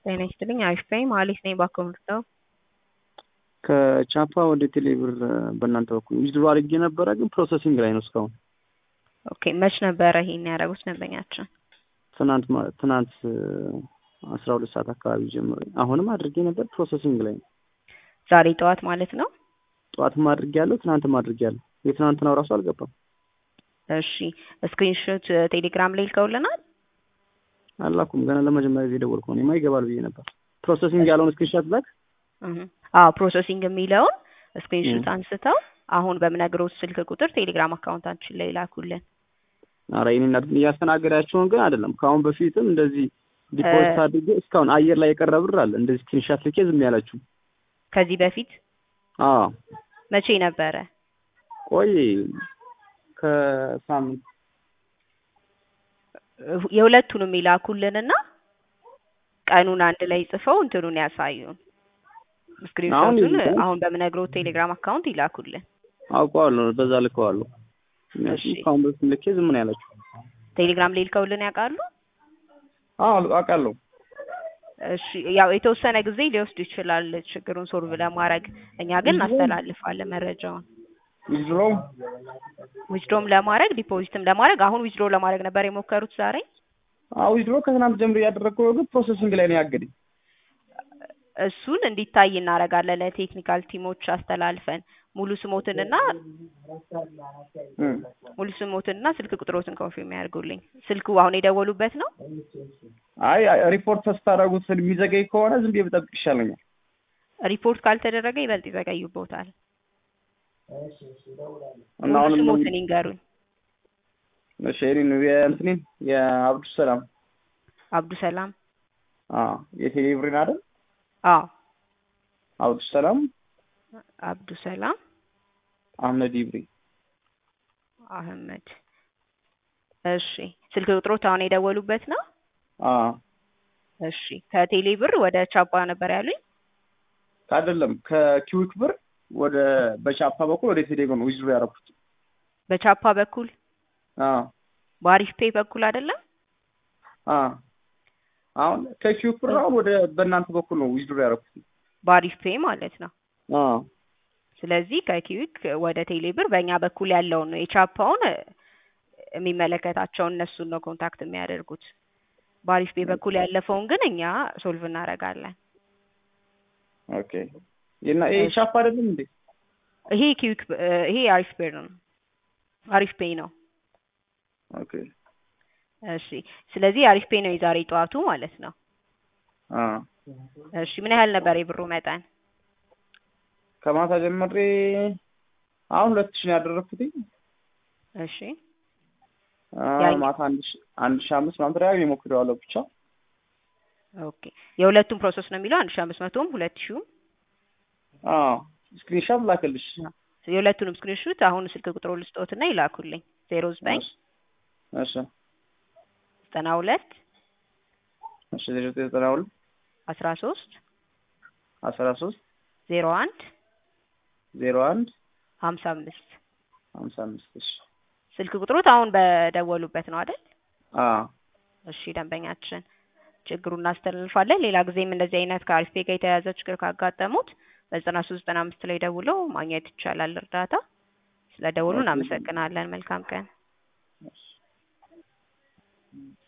ጤና ይስጥልኝ አሪፍ ነኝ መሀሌት ነኝ ባኮምርተው ከቻፓ ወደ ቴሌብር በእናንተ በኩል ዊዝድሮ አድርጌ ነበረ፣ ግን ፕሮሰሲንግ ላይ ነው እስካሁን። ኦኬ መች ነበረ ይሄን ያደረጉት ደንበኛችን? ትናንት ማ- ትናንት አስራ ሁለት ሰዓት አካባቢ ጀምሮ አሁንም አድርጌ ነበር፣ ፕሮሰሲንግ ላይ ነው። ዛሬ ጠዋት ማለት ነው። ጠዋትም አድርጌ ያለው ትናንትም አድርጌ ያለው የትናንትናው ራሱ አልገባም። እሺ ስክሪንሾት ቴሌግራም ላይ ልከውልናል። አላኩም ገና ለመጀመሪያ ጊዜ ደወልኩ። እኔማ ይገባል ብዬ ነበር። ፕሮሰሲንግ ያለውን ስክሪንሻት ላክ። እህ አዎ ፕሮሰሲንግ የሚለውን ስክሪንሾት አንስተው አሁን በምነግሮት ስልክ ቁጥር ቴሌግራም አካውንታችን ላይ ላኩልን። ኧረ ይሄን እያስተናገዳቸውን ግን አይደለም። ከአሁን በፊትም እንደዚህ ዲፖዚት አድርጌ እስካሁን አየር ላይ የቀረ ብር አለ። እንደዚህ ስክሪንሻት ልኬ ዝም ያላችሁ። ከዚህ በፊት አዎ መቼ ነበረ? ቆይ ከሳምንት የሁለቱንም ይላኩልንና ቀኑን አንድ ላይ ጽፈው እንትኑን ያሳዩን። ስክሪንሾቱን ይልካል። አሁን በምነግሮት ቴሌግራም አካውንት ይላኩልን። አውቀዋለሁ፣ በዛ ልከዋለሁ። እሺ። ከአሁን በፊት ልኬ ዝም ነው ያላችሁ። ቴሌግራም ላይ ልከውልን ያውቃሉ? አዎ አውቃለሁ። እሺ ያው የተወሰነ ጊዜ ሊወስድ ይችላል ችግሩን ሶልቭ ለማድረግ። እኛ ግን እናስተላልፋለን መረጃውን። ዊዝድሮ ዊዝድሮም ለማድረግ ዲፖዚትም ለማድረግ አሁን ዊዝድሮ ለማድረግ ነበር የሞከሩት ዛሬ። አዎ ዊዝድሮ ከትናንት ጀምሮ እያደረግኩ ነው፣ ግን ፕሮሰሲንግ ላይ ነው ያገደኝ። እሱን እንዲታይ እናደርጋለን ለቴክኒካል ቲሞች አስተላልፈን ሙሉ ስሞትንና እም። ሙሉ ስሞትንና ስልክ ቁጥሮትን ኮንፊርም ያድርጉልኝ። ስልኩ አሁን የደወሉበት ነው። አይ አይ፣ ሪፖርት ስታደርጉት የሚዘገይ ከሆነ ዝም ብዬ ብጠብቅ ይሻለኛል። ሪፖርት ካልተደረገ ይበልጥ ይዘገዩቦታል። እና ሙሉ አሁንም ስሞትን ይንገሩኝ። እሺ፣ የእኔን የእንትኔን የአብዱ ሰላም አብዱ ሰላም። አዎ የቴሌብሬን አይደል? አዎ አብዱ ሰላም አብዱ ሰላም አህመድ ይብሪ። አህመድ። እሺ ስልክ ቁጥሮት አሁን የደወሉበት ነው። አዎ እሺ ከቴሌ ብር ወደ ቻፓ ነበር ያሉኝ። አይደለም ከኪዊክ ብር ወደ በቻፓ በኩል ወደ ቴሌብር ነው ዊዝድሮ ያደረኩት። በቻፓ በኩል አዎ በአሪፍ ፔይ በኩል አይደለም። አዎ አሁን ከኪዊክ ብር አሁን ወደ በእናንተ በኩል ነው ዊዝድሮ ያደረኩት። በአሪፍ ፔይ ማለት ነው። አዎ ስለዚህ ከኪዊክ ወደ ቴሌ ብር በእኛ በኩል ያለውን ነው የቻፓውን የሚመለከታቸውን እነሱን ነው ኮንታክት የሚያደርጉት። በአሪፍ ፔይ በኩል ያለፈውን ግን እኛ ሶልቭ እናደርጋለን። ኦኬ እና ይሄ ቻፓ አይደለም እንዴ? ይሄ ኪዊክ ይሄ አሪፍ ፔይ ነው። አሪፍ ፔይ ነው። ኦኬ እሺ ስለዚህ አሪፍ ፔይ ነው የዛሬ ጠዋቱ ማለት ነው። አዎ እሺ ምን ያህል ነበር የብሩ መጠን? ከማታ ጀምሬ አሁን ሁለት ሺህ ነው ያደረኩት። እሺ አዎ ማታ አንድ ሺህ አንድ ሺህ አምስት ምናምን ተደጋግሜ ሞክሬዋለሁ ብቻ ኦኬ የሁለቱም ፕሮሰስ ነው የሚለው አንድ ሺህ አምስት መቶም ሁለት ሺህም አዎ ስክሪንሻት ላክልሽ። የሁለቱንም ስክሪንሹት አሁን ስልክ ቁጥሮ ልስጦትና ይላኩልኝ ዜሮ ዘጠኝ እሺ ዘጠና ሁለት እሺ ዜሮ ዘጠኝ ዘጠና ሁለት አስራ ሶስት አስራ ሶስት ዜሮ አንድ ዜሮ አንድ ሀምሳ አምስት ሀምሳ አምስት እሺ ስልክ ቁጥሮት አሁን በደወሉበት ነው አይደል? አዎ እሺ ደንበኛችን ችግሩን እናስተላልፋለን። ሌላ ጊዜም እንደዚህ አይነት ከአሪፍ ፔ ጋር የተያያዘ ችግር ካጋጠሙት በዘጠና ሶስት ዘጠና አምስት ላይ ደውለው ማግኘት ይቻላል እርዳታ። ስለ ደውሉ እናመሰግናለን። መልካም ቀን።